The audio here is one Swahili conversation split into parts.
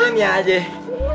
aje ni aje.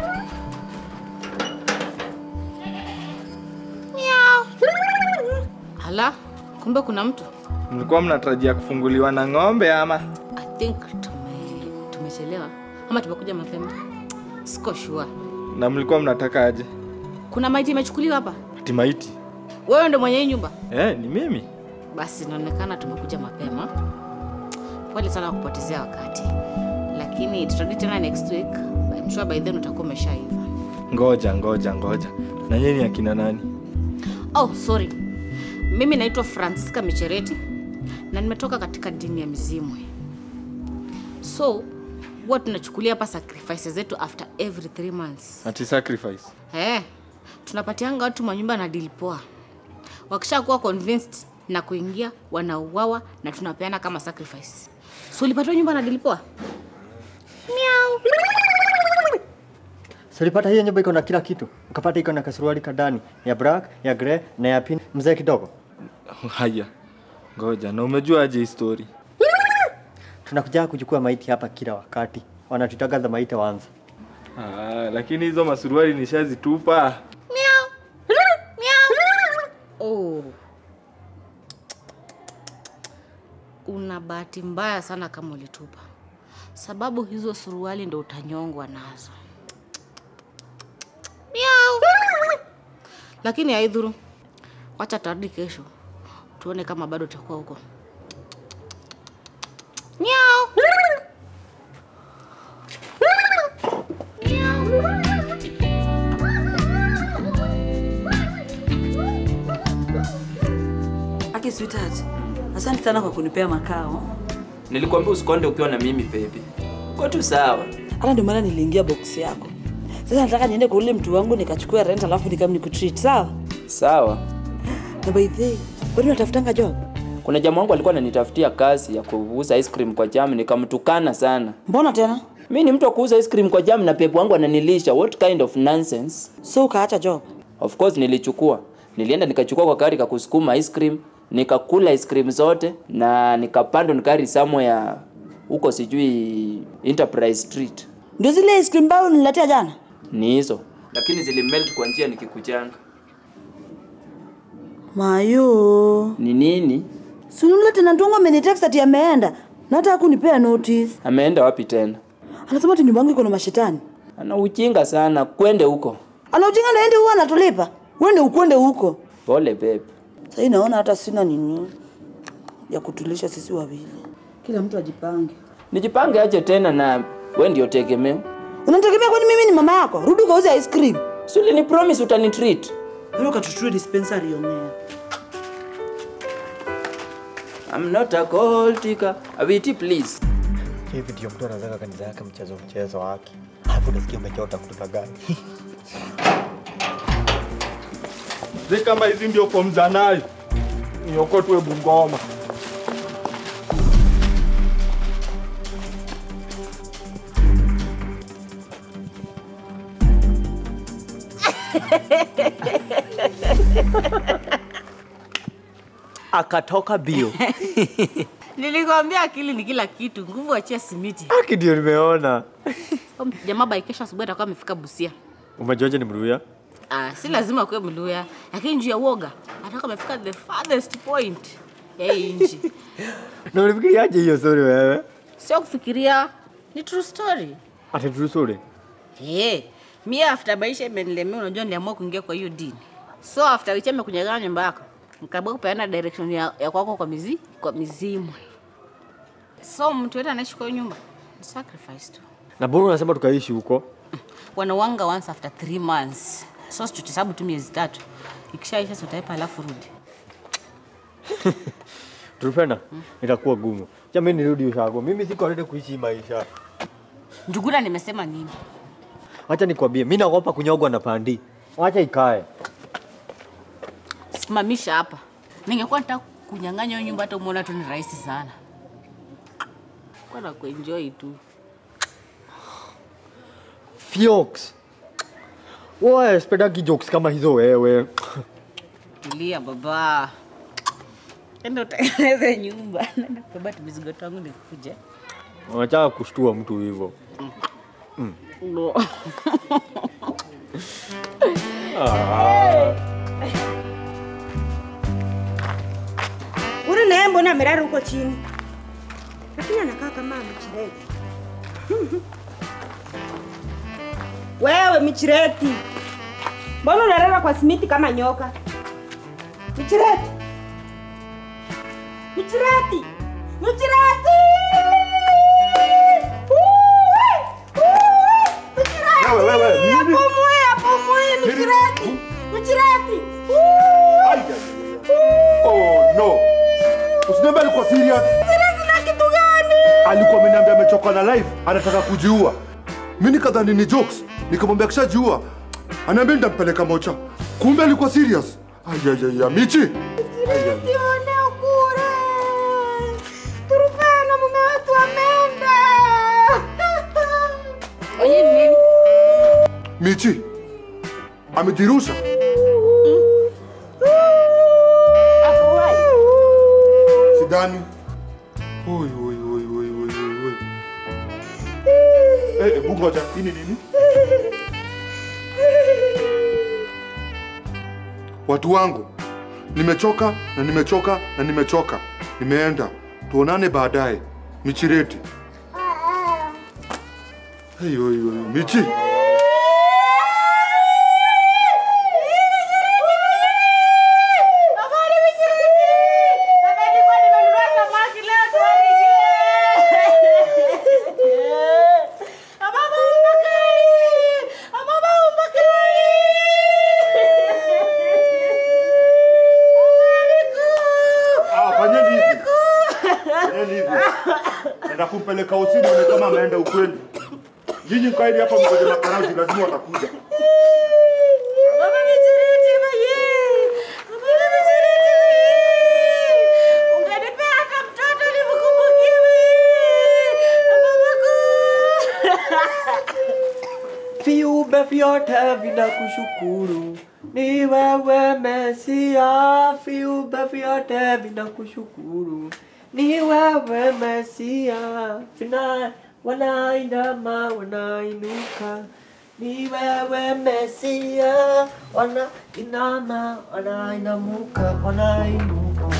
Hala, kumbe kuna mtu. Mlikuwa mnatarajia kufunguliwa na ng'ombe ama? I think tume tumechelewa ama tumekuja mapema. Siko sure. Na mlikuwa mnataka aje? Kuna maiti imechukuliwa hapa. Ati maiti? Wewe ndo mwenye hii nyumba? Eh, ni mimi. Basi inaonekana tumekuja mapema. Pole sana kupotezea wakati, lakini tutarudi tena next week. I'm sure by then utakuwa umeshaiva. Ngoja, ngoja, ngoja. Na nyinyi akina nani? Oh, sorry. Mimi naitwa Francisca Michereti na nimetoka katika dini ya Mizimwe. So huwa tunachukulia hapa sacrifices zetu after every three months. Ati sacrifice. Eh, tunapatianga watu manyumba na deal poa. Wakishakuwa convinced na kuingia, wanauawa na tunapeana kama sacrifice. So ulipatiwa nyumba na deal poa? So ulipata hiyo nyumba iko na kila kitu. Ukapata iko na kasuruali kadani ya black, ya grey na ya pink. Mzee kidogo. Haya. Ngoja, na umejua aje hii story? Tunakuja kuchukua maiti hapa kila wakati. Wanatutaga the maiti wanza. Ah, lakini hizo masuruali nishazitupa. Oh. Una bahati mbaya sana kama ulitupa, sababu hizo suruali ndo utanyongwa nazo. Miau. Lakini haidhuru, wacha tarudi kesho tuone kama bado utakuwa huko. Miau. Aki sweetheart, asante sana kwa kunipea makao. Nilikwambia usikonde ukiwa na mimi baby. Uko tu sawa. Hata ndio maana niliingia box yako. Sasa nataka niende kwa ule mtu wangu nikachukua rent alafu nikam nikutreat, sawa? Sawa. Na by the way, wewe unatafutanga job? Kuna jamaa wangu alikuwa ananitafutia kazi ya kuuza ice cream kwa jam, nikamtukana sana. Mbona tena? Mi ni mtu wa kuuza ice cream kwa jam na pepo wangu ananilisha. What kind of nonsense? So ukaacha job? Of course nilichukua. Nilienda nikachukua kwa gari kakusukuma ice cream, nikakula ice cream zote na nikapanda nikari somewhere huko sijui Enterprise Street. Ndio zile ice cream bao nililetea jana? Ni hizo. Lakini zilimelt kwa njia nikikuchanga. Mayo. Ni nini? Si unule tena Ntongo amenitext ati ameenda. Na hata hakunipea notice. Ameenda wapi tena? Anasema ati nyumba yangu iko na mashetani. Ana ujinga sana, kwende huko. Ana ujinga naende huwa anatulipa. Wende ukwende huko. Pole babe. Sasa naona hata sina nini ya kutulisha sisi wawili. Kila mtu ajipange. Nijipange aje tena na we ndio tegemeo. Unategemea kwani mimi ni mama yako? Rudi ukauze ice cream. Si ulini promise utanitreat. Wewe ukatutue dispensary yomea. I'm not a gold digger. Awiti please. Hivi ndio mtu anazaga kanisa yake mchezo mchezo wake. Alafu unasikia umechota kutoka gani? Zi kama hizi ndio form za nayo. Niokotwe Bungoma. Akatoka bio. Nilikwambia akili ni kila kitu, nguvu achia simiti. Aki ndio nimeona. Jamaa by kesho asubuhi atakuwa amefika Busia. Umejuaje ni Mluya? Ah, si lazima kuwe Mluya, lakini juu ya uoga atakuwa amefika the farthest point ya hii nchi. Na ulifikiriaje hiyo story wewe? Sio kufikiria, ni true story. Ati true story. Hey, mie after maisha imenilemea, unajua niliamua kuingia kwa hiyo dini. So after wiki amekunyagana nyumba yako, nikaamua kupeana direction ya, ya kwako kwa mizi, kwa mizimu. So mtu yote anaishi kwa hiyo nyumba ni sacrifice tu. Na mbona unasema tukaishi huko? Wanawanga once after three months. So tutahesabu tu miezi tatu. Ikishaisha si utaipa alafu rudi. Tulipenda? Itakuwa gumu. Jamani nirudi ushago. Mimi siko ready kuishi hii maisha. Njuguna nimesema nini? Wacha nikwambie, mimi naogopa kunyogwa na pandi. Wacha ikae. Simamisha hapa. Ningekuwa nataka kunyang'anya hiyo nyumba hata umeona tu ni rahisi sana. Kwa na kuenjoy tu. Fiox. Wewe spedagi jokes kama hizo wewe. Tulia baba. Enda utengeneze nyumba. Nenda kubeba tu mizigo tangu nikuje. Unataka kushtua mtu hivyo. No. Ule naye mbona amelala huko chini? Lakini anakaa kama michireti. Wewe michireti, mbona unalala kwa simiti kama nyoka? Michireti, michireti, michireti! Uwe, uwe, michireti! Wewe, wewe, nini? Apumue, apumue, michireti, michireti! Ai, ai, ai. Oh no. Usiniambie alikuwa serious. Serious na kitu gani? Alikuwa ameniambia amechoka na life, anataka kujiua. Mimi nikadhani ni jokes, nikamwambia kishajiua. Anaambia nitampeleka mocha. Kumbe alikuwa serious. Ai ai ai, ai, Michi. Tuone ukure. Turufana mume wetu ameenda. Onye ni nini? Michi. Amejirusha. Hakuwahi. Sidani. Oi oi oi oi oi oi oi. Eh, hebu ngoja, hii ni nini? Watu wangu, nimechoka na nimechoka na nimechoka. Nimeenda. Tuonane baadaye. Michireti. Hey, oi, oi, Michi. Ah, fanyeni hivi. Fanyeni hivi. Naenda kumpeleka usini one kama ameenda ukweli. Nyinyi mkaidi hapa mkoje makarauti lazima watakuja. Viumbe vyote vinakushukuru, ni wewe Mesia. Viumbe vyote vinakushukuru, ni wewe Mesia. Vina wanainama, wanainuka, ni wewe Mesia. Wanainama, wanainamuka, wanainuka.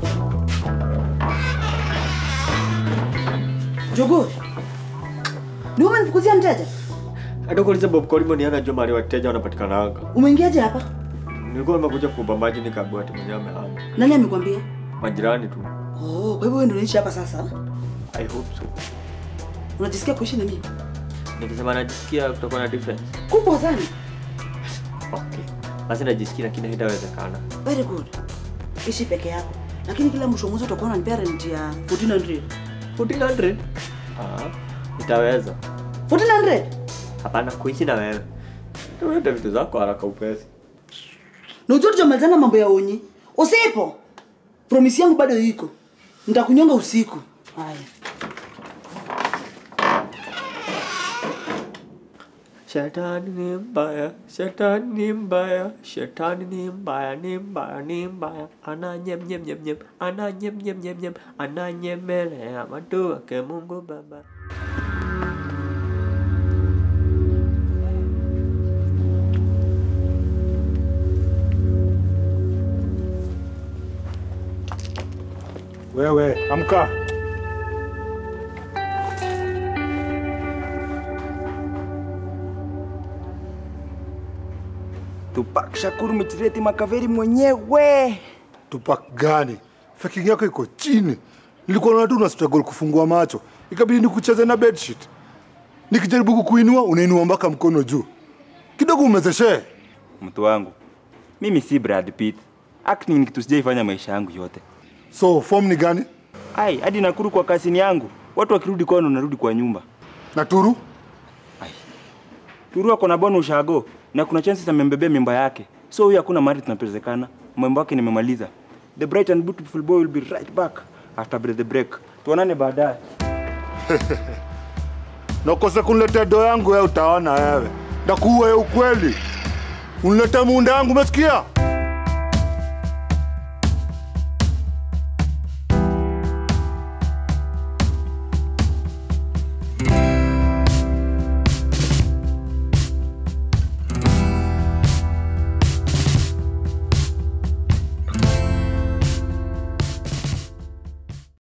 Jogoo, ni wewe umefukuzia mteja? Hata kuuliza Bob Kolimo ni anajua mahali wateja wanapatikanaga. Umeingiaje hapa? Nilikuwa nimekuja kuomba maji nikaambiwa ati mwenyewe amehama. Nani amekwambia? Majirani tu. Oh, kwa hivyo wewe ndio unaishi hapa sasa? I hope so. Unajisikia kuishi na mimi? Nikisema najisikia kutakuwa na difference. Kubwa sana. Okay. Basi najisikia lakini haitawezekana. Very good. Ishi peke yako. Lakini kila mwisho wa mwezi utakuwa unanipea rent ya 1400. 1400? Ah, itaweza. 1400? Hapana kuishi na wewe. Tuende vitu zako haraka upesi. Na ujue tujamalizana mambo ya onyi. Usipo. Promise yangu bado iko. Nitakunyonga usiku. Haya. Shetani ni mbaya, shetani ni mbaya, shetani ni mbaya, ni mbaya, ni mbaya. Ana nyem nyem nyem nyem, ana nyem nyem nyem nyem, ana nyemelea watu wake Mungu Baba. Wewe, amka. Tupac Shakur Michireti Makaveri mwenyewe. Tupac gani? Faking yako iko chini. Nilikuwa naona tu una struggle kufungua macho. Ikabidi nikucheze na bedsheet. Nikijaribu kukuinua, unainua mpaka mkono juu. Kidogo umezeshe. Mtu wangu, mimi si Brad Pitt. Acting ni kitu sijaifanya maisha yangu yote. So, form ni gani? Ai, hadi nakuru kwa kasini yangu. Watu wakirudi kwao narudi kwa nyumba. Na turu? Turu ako na bwana ushago na kuna chances amembebea mimba yake. So huyu hakuna mahali tunapelezekana. Mambo yake nimemaliza. The bright and beautiful boy will be right back after the break. Tuonane baadaye. Na ukose kuniletea doo yangu wewe utaona wewe. Ndakuua ya ukweli. Uniletee muunda yangu umesikia?